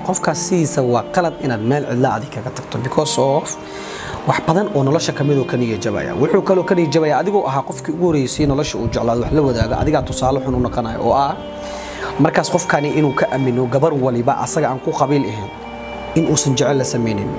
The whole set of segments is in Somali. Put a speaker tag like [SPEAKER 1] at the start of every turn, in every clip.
[SPEAKER 1] qofkaas sidiisa waa qalad inaad meel cidla adig kaga tagto because of wax badan oo nolosha ka midoo ka niya jabaya wuxuu kaloo ka niya jabaya adigoo ahaa qofkii ugu horeysay nolosha uu jeclaado wax la wadaaga adigaa tusaale xun u noqonayo oo ah markaas qofkani inuu ka amino gabar waliba asaga aan ku qabiil ahayn in uusan jecel la samaynin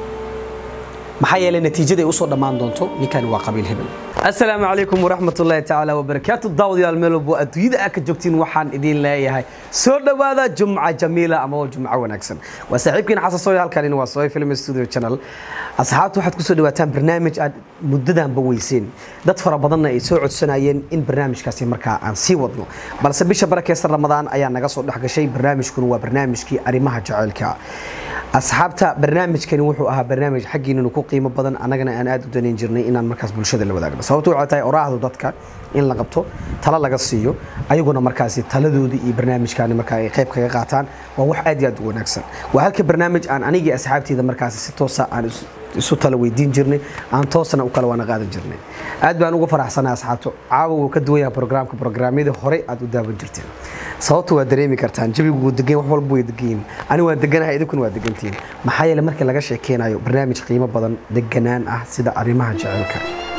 [SPEAKER 1] maxaa yeelay natiijada ay usoo dhammaan doonto ninkani waa qabiil hebel asalaamu calaykum waraxmatullaahi tacaala wabarakaatu daawadayaal meel walbo adduunyada aad ka joogtiin waxaan idiin leeyahay soo dhowaada jumca jamiila ama waa jumco wanaagsan waa saaxiibkiin xasan sooy halkanina waa sooy film studio channel asxaabta waxaad kusoo dhawaataan barnaamij aad muddadanba weyseen dad fara badanna ay soo codsanayeen in barnaamijkaasi markaa aan sii wadno balse bisha barakeysan ramadaan ayaa naga soo dhex gashay barnaamijkuna waa barnaamijkii arrimaha jaceylka asxaabta barnaamijkani wuxuu ahaa barnaamij xaggiinanu ku qiimo badan annagana aan aad u danayn jirnay inaan markaas bulshada la wadaagno sababto waxay tahay oraahdu dadka in la qabto talo laga siiyo ayaguna markaasi taladoodii iyo barnaamijkaani markaa ay qayb kaga qaataan waa wax aad iyo aad u wanaagsan waa halka barnaamij aan anigii asxaabteyda markaasi si toosa aan isu tala weydiin jirnay aan toosna u kala waana qaadan jirnay aad baan uga faraxsanahay asxaabto caawa wuu ka duwan yahay programka programyadii hore aad u daawan jirteen sababta waa dareemi kartaan jabigu wuu degan wax walba way degan yihiin ani waan deganahay idinkuna waa degantihiin maxaa yeele markii laga sheekeynayo barnaamij qiimo badan deganaan ah sida arrimaha jaceylka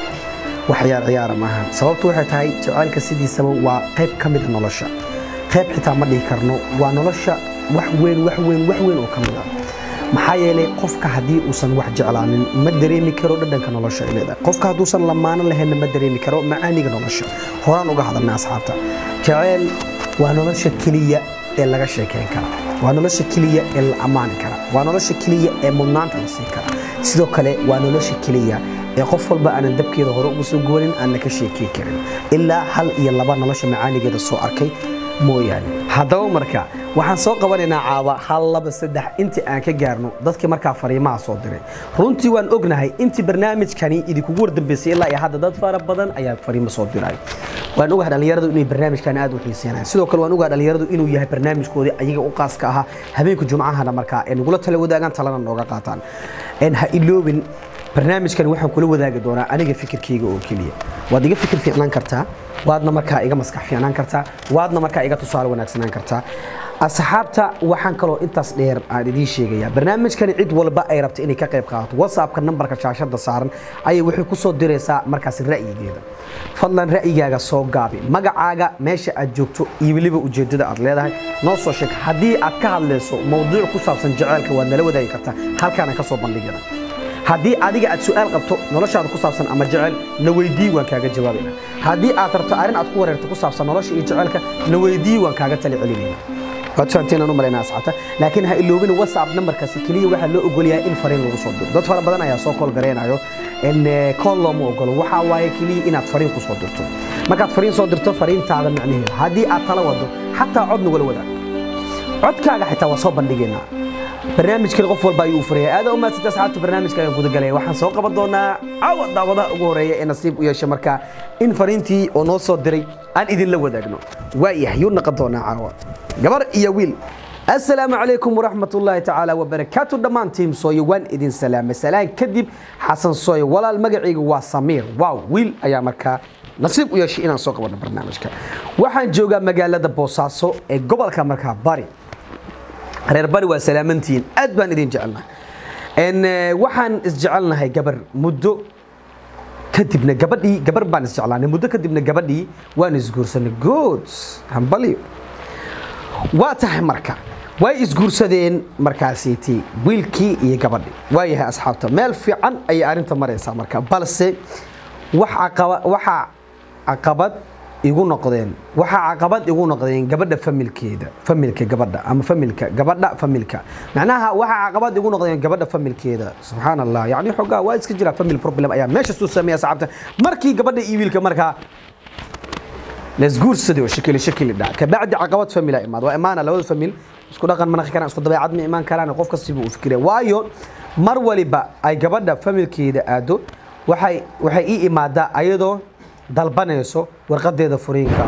[SPEAKER 1] wax ciyaar ciyaara maahan sababtu waxay tahay jaceylka sidiisaba waa qayb ka mida nolosha qayb xitaa ma dhihi karno waa nolosha wax weyn wax weyn wax weyn oo ka mid ah maxaa yeelay qofka haddii uusan wax jeclaanin ma dareemi karo dhadhanka nolosha ay leedahay qofka hadduusan lamaano lahaynna ma dareemi karo macaaniga nolosha horaan uga hadalnay asxaabta jaceyl waa nolosha keliya ee laga sheekeyn kara waa nolosha keliya ee la ammaani kara waa nolosha keliya ee mudnaanta la siin kara sidoo kale waa nolosha keliya ee qof walba aanan dabkeeda hore uga soo goonin aanna ka sheekey karin ilaa hal iyo laba nolosha macaanigeeda soo arkay mooyaane haddaba marka waxaan soo qabanaynaa caaba hal laba saddex intii aan ka gaarno dadkii markaa fariimaha soo diray runtii waan ognahay intii barnaamijkani idinkugu wardambeysay ilaa iyo hadda dad fara badan ayaa fariimo soo diray waan ogahay dhallinyaradu inay barnaamijkan aad u xiiseenayaan sidoo kale waan ogahay dhallinyaradu inuu yahay barnaamijkoodii ayaga u qaaska ahaa habeenka jumcahana markaa ee nagula tala wadaagaan talana nooga qaataan ha iloobin barnaamijkan waxaan kula wadaagi doonaa aniga fikirkayga oo keliya waad iga fikir fiicnaan kartaa waadna markaa iga maskax fiicnaan kartaa waadna markaa iga tusaale wanaagsanaan kartaa asxaabta waxaan kaloo intaas dheer aan idiin sheegayaa barnaamijkani cid walba ay rabta inay ka qayb qaadato whatsappka nambarka shaashada saaran ayay waxay ku soo diraysaa markaas ra'yigeeda fadlan ra'yigaaga soo gaabi magacaaga meesha aad joogto iyo weliba ujeedada aad leedahay noo soo sheeg haddii aad ka hadlayso mowduuc ku saabsan jaceylka waad nala wadaagi kartaa halkaana ka soo bandhigana haddii adiga aad su-aal qabto noloshaada ku saabsan ama jecel na weydii waan kaaga jawaabayna haddii aad rabto arrin aad ku wareerto ku saabsan nolosha iyo jecelka na weydii waan kaaga tali celinayna waad fahanteen u malaynaa asxaabta laakiin ha iloobin whatsapp nambarkaasi keliya waxaa loo ogol yahay in fariin lagu soo diro dad fara badan ayaa soo kool gareynayo kool looma ogolo waxaa waaye keliya inaad fariin ku soo dirto markaad fariin soo dirto fariintaada macnaheeda haddii aad tala wado xataa cod nagula wadaag codkaaga xitaa waa soo bandhigaynaa barnaamijkan qof walba ayuu u furaya aada u maadsanta asxaabta barnaamijka ayaan gudagalaya waxaan soo qaban doonaa caawa daawadaha ugu horeeya ee nasiib u yeesha markaa in fariintii oo noo soo diray aan idinla wadaagno waayahay yuu naqon doonaa caawa gabar iyo wiil assalaamu calaykum waraxmat ullaahi tacaala wabarakaatu dhammaan tiim sooyo waan idin salaamay salaan kadib xasan sooyo walaal magacayga waa samiir waaw wiil ayaa markaa nasiib u yeeshay inaan soo qabanno barnaamijka waxaan joogaa magaalada boosaaso ee gobolka markaa bari reer bari waa salaamantihiin aad baan idin jecelnahay waxaan isjecelnahay gabar muddo kadibna gabadhii gabar baan isjeclaanay muddo kadibna gabadhii waan isguursanay good hambalyo waa tahay marka way isguursadeen markaasiiti wiilkii iyo gabadhii waa yahay asxaabta meel fiican ayay arrinta maraysaa marka balse waxaa caqabad igu noqdeen waxaa caqabad igu noqdeen gabadha familkeeda familka gabadha ama familka gabadha familka macnaha waxaa caqabad igu noqdeen gabadha familkeeda subxaan allah yacni xogaa waa iska jira family problem ayaa meesha soo sameeya saxaabta markii gabadha iyo wiilka markaa lasguursaday oo shakili shakili dhac kabacdi caqabad famil aa imaad waa imaana labada famil isku dhaqan ma naqi karaan isku dabeecad ma imaan karaan qof kastaba uu fikiraya waayo mar waliba ay gabadha familkeeda aado waxay waxay ii imaadaa ayadoo dalbanayso warqadeeda furiinka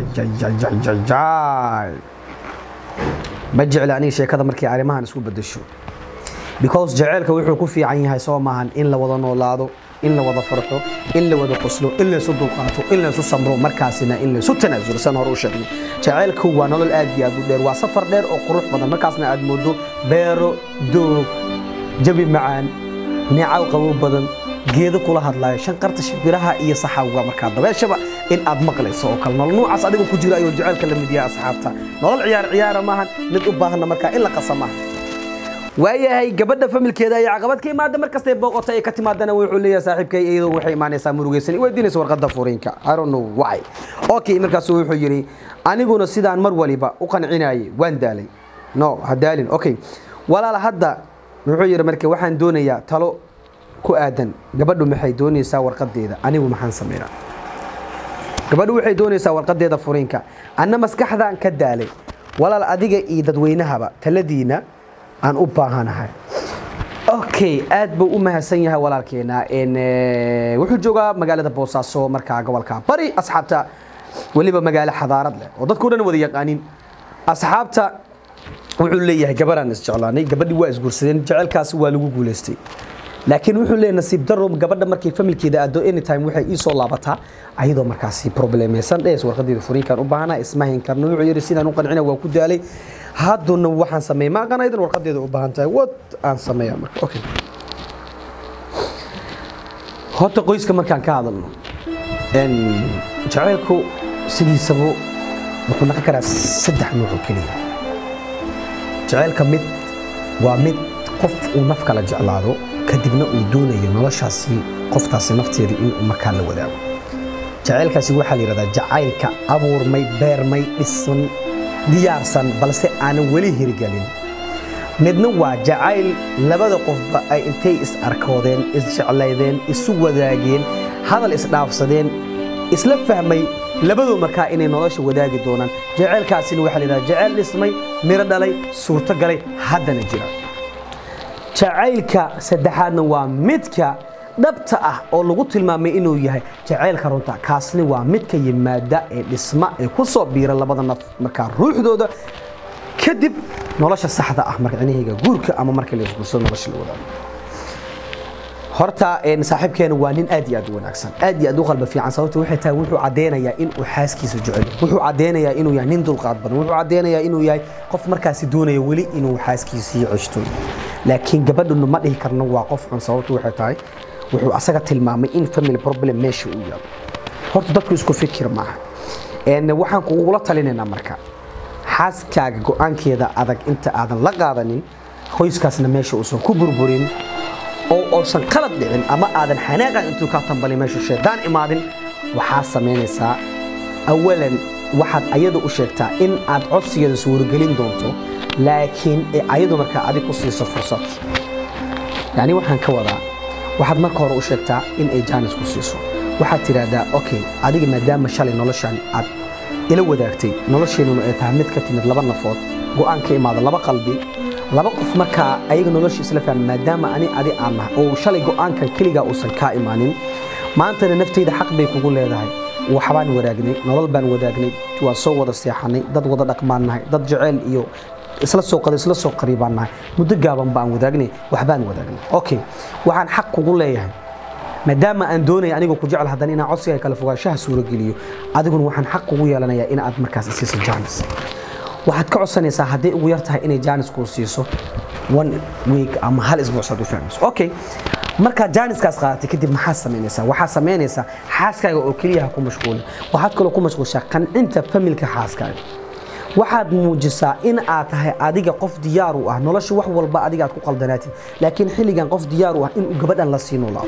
[SPEAKER 1] ma jecla aniga sheekada markay arrimahan isku bedesho because jaceylka wuxuu ku fiican yahay soo maahan in la wada noolaado in la wada farxo in la wada qoslo in laysu dulqaato in laysu samro markaasina in laysu tanaasulo san hore u sheegnay jacaylku waa nolol aad iyo aad u dheer waa safar dheer oo qurux badan markaasna aad moodo beero doog jabi macaan neecaw qabow badan geedo kula hadlaayo shanqarta shimbiraha iyo saxawga markaa dabeeshaba in aad maqlayso oo kale nolol nuucaas adiga ku jira ayuu jacaylka la mid yahay asxaabta nolol ciyaar ciyaara maahan mid u baahanna markaa in la qasa maaha waayahay gabadha familkeeda ay caqabad ka imaada markasta ay booqota ay ka timaadana wuxuu leeyahay saaxiibkay iyadoo waxay imaanaysaa murugaysan weydiinaysa warqadda furiinka i don't know why okay markaasu wuxuu yidhi aniguna sidaan mar waliba u qancinayay waan daalay no ha daalin okay walaal hadda wuxuu yidhi marka waxaan doonayaa talo ku aadan gabadhu maxay doonaysaa warqadeeda anigu maxaan sameynaa gabadhu waxay doonaysaa warqadeeda furiinka anna maskaxdaan ka daalay walaal adiga iyo dadweynahaba taladiina aan u baahanahay okay aad buu u mahadsan yahay walaalkeena wuxuu joogaa magaalada boosaaso markaa gobolka bari asxaabta weliba magaalo xadaarad leh oo dadkao dhan wada yaqaanin asxaabta wuxuu leeyahay gabaraan isjeclaanay gabadhii waa isguursadeen jecelkaasi waa lagu guulaystay laakiin wuxuu leeyahay nasiib daro gabadha markay familkeeda aado anytime waxay ii soo laabataa ayadoo markaasi problemaysan dhees warqadeeda furiinkaan u baahanaa ismahin karna wuxuu yidhi sidaan u qancina waa ku daalay hadduna waxaan sameeyay ma aqanaydan warqadeeda u baahan tahay wad aan sameeyaa marka okay horta qoyska markaan ka hadalno jacaylku sidiisaba wuxuu noqon karaa saddex nooc oo keliya jacaylka mid waa mid qof uu naf kala jeclaado kadibna uu doonayo noloshaasi qoftaasi nafteeda inuu markaa la wadaago jacaylkaasi waxaa la yidhahdaa jacaylka abuurmay beermay dhisan diyaarsan balse aanan weli hirgelin midna waa jacayl labada qofba ay intay is arkoodeen isjeclaydeen isu wadaageen hadal isdhaafsadeen isla fahmay labadoo markaa inay nolosha wadaagi doonaan jacaylkaasina waxaa la yidhahdaa jacayl dhismay miro dhalay suurto galay haddana jira jacaylka saddexaadna waa midka dhabta ah oo lagu tilmaamay inuu yahay jacaylka runta kaasni waa midka yimaada ee dhisma ee ku soo biira labada naf markaa ruuxdooda kadib nolosha saxda ah marcinahayga guurka ama markii la isguursado nolosha la wadaago horta saaxiibkeena waa nin aad iyo aad u wanaagsan aad iyo aad u qalba fiican sababta waxay tahay wuxuu caddeynayaa in uu xaaskiisa jecel wuxuu caddeynayaa inuu yahay nin dulqaad badan wuxuu caddeynayaa inuu yahay qof markaasi doonaya weli inuu xaaskiisii ceshto laakiin gabadhunu ma dhihi karno waa qof xun sababtu waxay tahay wuxuu asaga tilmaamay in family problem meesha uu yaalo horta dadku isku fikir maaha waxaan kugula talinaynaa marka xaaskaaga go-aankeeda adag inta aadan la qaadanin qoyskaasna meesha uusan ku burburin oo uusan qalad dhicin ama aadan xanaaqan intuu kaa tambalin meesha shaydaan imaadin waxaa samaynaysaa awalan waxaad ayada u sheegtaa in aad codsigeeda suuragelin doonto laakiin ayadu markaa adig ku siiso fursad yani waxaan ka wadaa waxaad marka hore u sheegtaa in ay jaanis ku siiso waxaad tidhaahdaa okay adiga maadaama shalay noloshan aad ila wadaagtay nolosheennuna ay tahay mid ka timid laba nafood go'aan ka imaada laba qalbi laba qof markaa ayaga nolosha isla fahma maadaama ani adi aan nahay oo shalay go'aankan keligaa uusan kaa imaanin maantana nafteyda xaq bay kugu leedahay waxbaan wadaagnay nolol baan wadaagnay waan soo wada seexanay dad wada dhaqmaan nahay dad jeceyl iyo isla soo qada isla soo qariibaan nahay muddo gaaban baan wadaagnay waxbaan wadaagnay okay waxaan xaq kugu leeyahay maadaama aan doonaya aniga ku jecel haddana inaan codsiga kala fogaanshaha suurogeliyo adiguna waxaan xaq kugu yeelanayaa in aad markaas isiiso jaanis waxaad ka codsanaysaa hadday ugu yar tahay inay jaanis kuu siiso one week ama hal isbuucsaad u fahmayso okay markaad jaaniskaas qaadatay kadib maxaad samaynaysaa waxaad samaynaysaa xaaskaaga oo keliya ha ku mashquulin waxaad kaloo ku mashquulshaa qancinta familka xaaskaaga waxaad muujisaa in aad tahay adiga qof diyaar u ah nolosha wax walba adiga aad ku qaldanaatid laakiin xilligan qof diyaar u ah inuu gabadhan la sii noolaado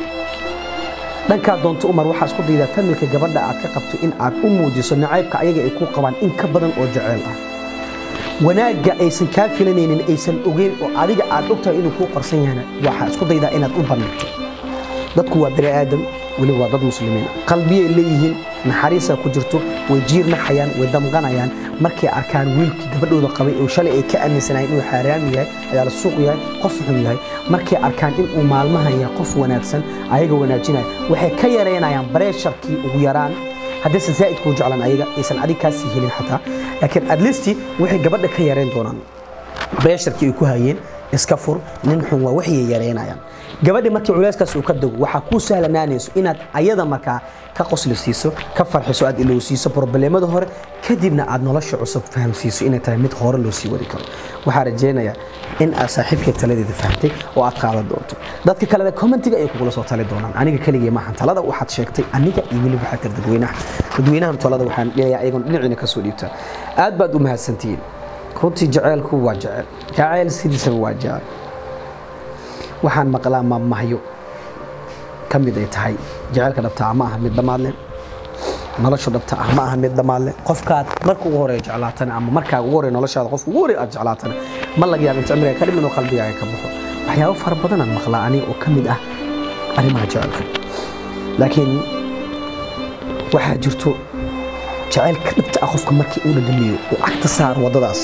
[SPEAKER 1] dhankaa doonto umar waxaa isku daydaa familka gabadha aad ka qabto in aad u muujiso nacaybka ayaga ay ku qabaan in ka badan oo jaceyl ah wanaagga aysan kaa filanaynin aysan ogeyn oo adiga aad ogtahay inuu kuu qarsan yahana waxaa isku daydaa inaad u bandhigto dadku waa bani aadam weli waa dad muslimiin qalbiyay leeyihiin naxariisaa ku jirto way jiirnaxayaan way damqanayaan markay arkaan wiilkii gabadhooda qabay oo shalay ay ka aaminsanaayeen inuu xaaraam yahay ayaala suuq yahay qof xun yahay markay arkaan inuu maalmahan yahay qof wanaagsan ayaga wanaajinaya waxay ka yaraynayaan bareesharkii ugu yaraan haddaysan zaa'id kuu jeclan ayaga aysan adig kaa sii helin xataa laakiin adlisti waxay gabadha ka yarayn doonaan bareesharkii ay ku hayeen iska fur nin xun waa waxay yareynayaan gabadhi markii culeyskaas uu ka dago waxaa kuu sahlanaanayso inaad ayada markaa ka qosli siiso ka farxiso aad ilowsiiso problemada hore kadibna aad nolosha cusub fahamsiiso inay tahay mid hore loo sii wadi karo waxaa rajaynayaa in aad saaxiibkay taladeeda fahamtay oo aad qaadan doonto dadka kalena commentiga ay kugula soo tali doonaan aniga keligii maahan talada waxaad sheegtay aniga iyo weliba waxaa tir dadweynaha dadweynahan talada waxaan dhigayaa ayagoon dhinaciina kasoo dhiibtaa aad baad u mahadsantihiin runtii jaceylku waa jecel jaceyl sidiisaba waa jecel waxaan maqlaa maamahyo ka mid ay tahay jaceylka dhabta ah ma aha mid dhammaad leh nolosha dhabta ah ma aha mid dhammaad leh qofkaad marka ugu horeeya jeclaatana ama markaa ugu horeeya noloshaada qofka ugu horeeya aad jeclaatana ma laga yaaba inta cimriga ka dhimin oo qalbigaaga ka baxo waxyaabo fara badanaan maqlaa aniga oo ka mid ah arrimaha jecelka laakiin waxaa jirto jaceylka dhabta ah qofka markii uu dhadhamiyo uu cagta saaro waddadaas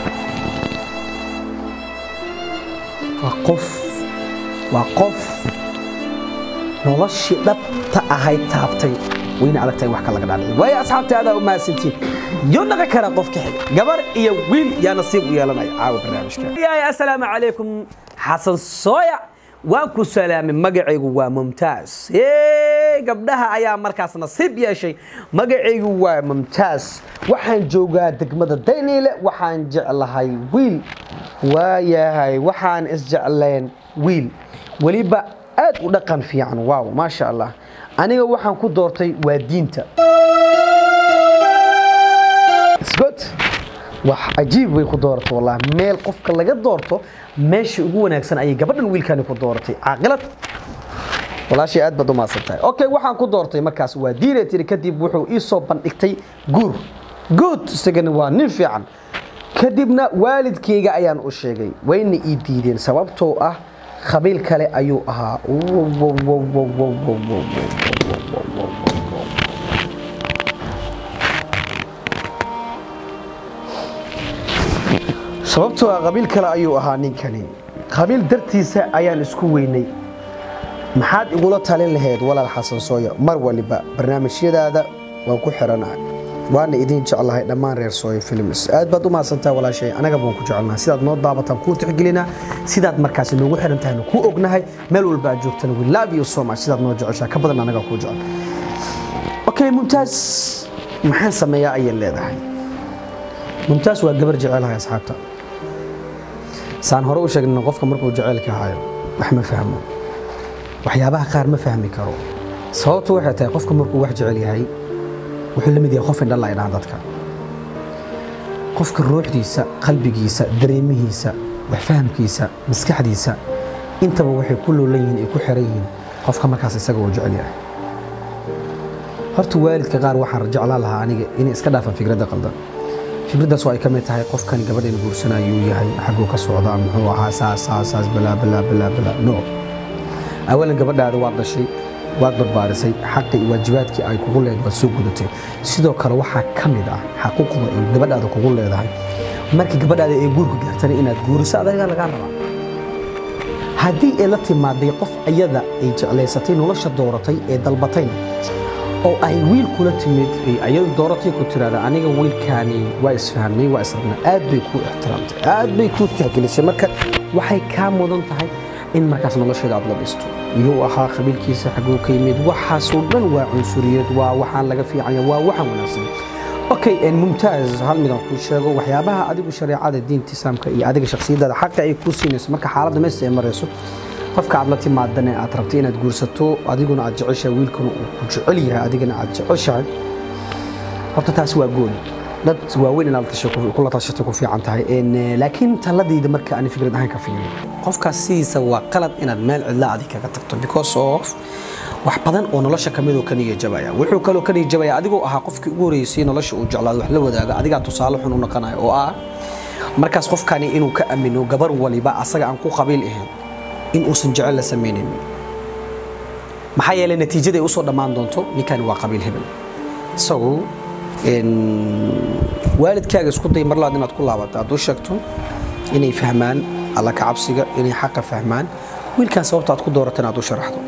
[SPEAKER 1] waa qof waa qof noloshii dhabta ahayd taabtay wayna adag tahay wax ka laga dhaadhicin waayo asxaabta adaa u mahadsantiin yo dhaqi kara qofka xiga gabar iyo wiil yaa nasiib u yeelanaya caawa barnaamijka yahay assalaamu calaykum xasan sooya waan ku salaamay magacaygu waa mumtaaz Hey, gabdhaha ayaa markaas nasiib yeeshay magacaygu waa mumtaaz waxaan joogaa degmada dayniile waxaan jeclahay wiil waayahay waxaan isjecleen wiil weliba aad u dhaqan fiican waaw maasha allah aniga waxaan ku doortay waa diinta It's wax cajiib bay ku dooratay wallahi meel qofka laga doorto meesha ugu wanaagsan ayay gabadhan wiilkani ku dooratay caaqilad walaashay aad baad u mahadsan tahay okay waxaan ku doortay markaas waa diinay tiri kadib wuxuu ii soo bandhigtay guur good isagana waa nin fiican kadibna waalidkayga ayaan u sheegay wayna ii diideen sababtoo ah qabiil kale ayuu ahaa sababtoo ah qabiil kale ayuu ahaa ninkani qabiil dartiisa ayaan isku weynay maxaad igula talin lahayd walaal xasan sooya mar waliba barnaamijyadaada waan ku xiranahay waana idin jeclahay dhammaan reer sooya films aad baad u mahadsantahay walaashay anaga baan ku jecelnahay sidaad noo daabataan kuu tixgelinaa sidaad markaasi noogu xiran tahayna kuu ognahay meel walba aad joogtana we love you so much sidaad noo jeceshaa ka badan anaga kuu jecel okay mumtaaz maxaan sameeyaa ayay leedahay mumtaaz waa gabar jecelahay asxaabta saan hore u sheegna qofka markuu jaceylka hayo wax ma fahmo waxyaabaha qaar ma fahmi karo sababtu waxay tahay qofka markuu wax jecel yahay wuxuu la mid yahay qof indhala ay dhahaan dadka qofka ruuxdiisa qalbigiisa dareemihiisa wax fahamkiisa maskaxdiisa intaba waxay ku loolan yihiin ay ku xiran yihiin qofka markaas isaga uu jecel yahay horta waalidka qaar waxaan jeclaan lahaa aniga inay iska dhaafaan fikradda qaldan fikraddaas oo ay ka mid tahay qofkan gabadhayna guursanayuu yahay xagguu ka socdaa muxuu ahaa saas saas saas balaa balaa balaa balaa no awalan gabadhaada waad dhashay waad barbaarisay xaqii iyo waajibaadkii ay kugu leedahay waad soo gudatay sidoo kale waxaa ka mid ah xaquuqda ay gabadhaada kugu leedahay markii gabadhaada ay guurka gaartana inaad guuriso adagaa lagaa rabaa haddii ay la timaaday qof ayada ay jeclaysatay nolosha dooratay ee dalbatayna oo ay wiil kula timid ay ayadu dooratay ku tiraada aniga wiilkaani waa isfahmay waa israbnaa aad bay kuu ixtiraamtay aad bay kuu tixgelisay marka waxay kaa mudan tahay in markaas nolosheeda aad la dhisto iyuu ahaa qabiilkiisa xaguu ka yimid waxaasoo dhan waa cunsuriyad waa waxaan laga fiicanya waa waxaan wanaagsan okay mumtaaz hal midaan kuu sheego waxyaabaha adigu shareecada diinta islaamka iyo adiga shakhsiyadaada xaqa ay kuu siinayso marka xaaladda meesta ay marayso qofka aad la timaadane aad rabto inaad guursato adiguna aad jeceshahay wiilkuna uu ku jecel yahay adigana aad jeceshahay horta taasi waa gooni dad waaweyn inaad kula tashato ku fiican tahay laakiin taladayda marka aan fikrad ahaan ka fiiriyo qofkaas sidiisa waa qalad inaad meel cidla adig kaga tagto because of wax badan oo nolosha ka midoo ka niya jabaya wuxuu kaloo ka niya jabaya adigoo ahaa qofkii ugu horeysay nolosha uu jeclaado wax la wadaaga adigaa tusaale xun u noqonayo oo ah markaas qofkani inuu ka amino gabar waliba asaga aan ku qabiil ahayn in uusan jecel la samaynin maxaa yeelay natiijaday usoo dhammaan doonto ninkani waa qabiil hebel isagu waalidkaaga isku day mar labaad inaad ku laabato aad u sheegto inay fahmaan alla ka cabsiga inay xaqa fahmaan wiilkan sababta aad ku doorato inaad u sharaxdo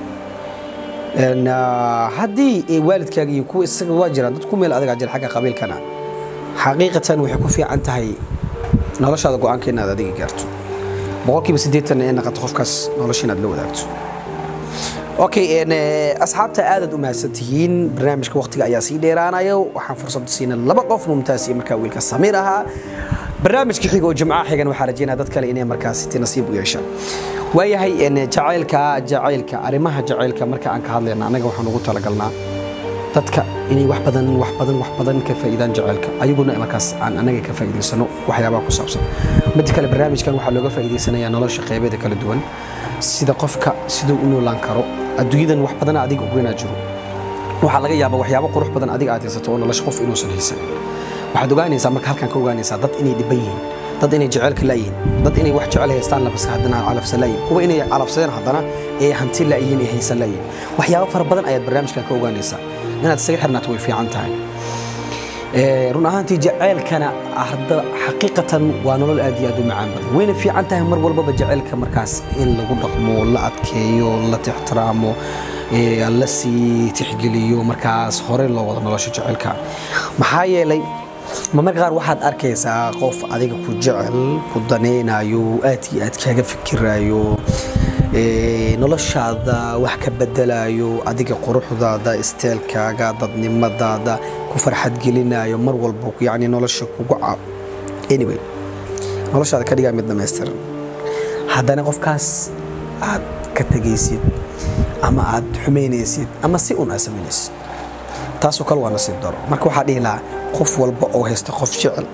[SPEAKER 1] haddii waalidkaaga iyo kuwa isaga waa jiraan dad ku meel adagaa jira xagga qabiilkana xaqiiqatan waxay ku fiican tahay noloshaada go-aanka inaad adiga gaarto boqolkiiba siddeetan ay noqoto qofkaas nolosha inaad la wadaagto okay asxaabta aadaad u mahadsantihiin barnaamijka waqtiga ayaa sii dheeraanaya waxaan fursad siina laba qof mumtaas iyo markaa wiilka samiir ahaa barnaamijka xiga oo jimcaha xigan waxaa rajeynaya dad kale inay markaas ti nasiib u yeeshaan waayahay jacaylka jacaylka arrimaha jacaylka marka aan ka hadlayna annaga waxaan ugu talagalnaa dadka inay wax badan wax badan wax badan ka faa'iidaan jacaylka ayaguna markaas aan anaga ka faa'iidaysano waxyaabaha ku saabsan mid kale barnaamijkan waxaa looga faa'iidaysanayaa nolosha qeybeeda kala duwan sida qofka siduu u noolaan karo adduunyadan wax badan adiga ogeynaa jiro waxaa laga yaabaa waxyaabo qurux badan adiga aad haysato oo nolosha qof inuusan haysan waxaad ogaanaysaa marka halkan ka ogaanaysaa dad inay dhiban yihiin dad inay jaceylka laayihiin dad inay wax jecel haystaan labasa haddana calafsan laayihin kuwa inay calafsadeen haddana ee hanti laayihiin ee haysan laayihin waxyaabo fara badan ayaad barnaamijkan ka ogaanaysaa inaad isaga xirnaato way fiican tahay run ahaantii jaceylkana hadda xaqiiqatan waa nolol aad iyo aad u macaan badan wayna fiican tahay mar walbaba jaceylka markaas in lagu dhaqmo la adkeeyo la tixtiraamo la sii tixgeliyo markaas hore loo wado nolosha jaceylka maxaa yeelay mamarka qaar waxaad arkaysaa qof adiga ku jecel ku danaynayo aad iyo aad kaaga fikirayo noloshaada wax ka bedelayo adiga quruxdaada isteelkaaga dadnimadaada ku farxadgelinayo mar walba yani nolosha kugu anyway noloshaada ka dhigaa mid dhamaystiran haddana qofkaas aad ka tegaysid ama aad xumaynaysid ama si un aad samaynaysid taasoo kale waa nasiib daro marka waxaa dhihi lahaa qof walba oo haysta qof jecel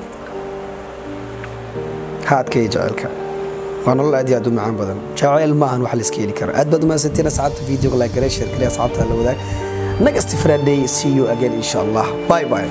[SPEAKER 1] ha adkeeya jecelka waa nolol aad iyo aad u macaan badan jacayl ma ahan wax la iska heli karo aad baad umahadsantiin asxaabta videoga like garee share garee asxaabta la wadaag next friday see you again insha allah bye bye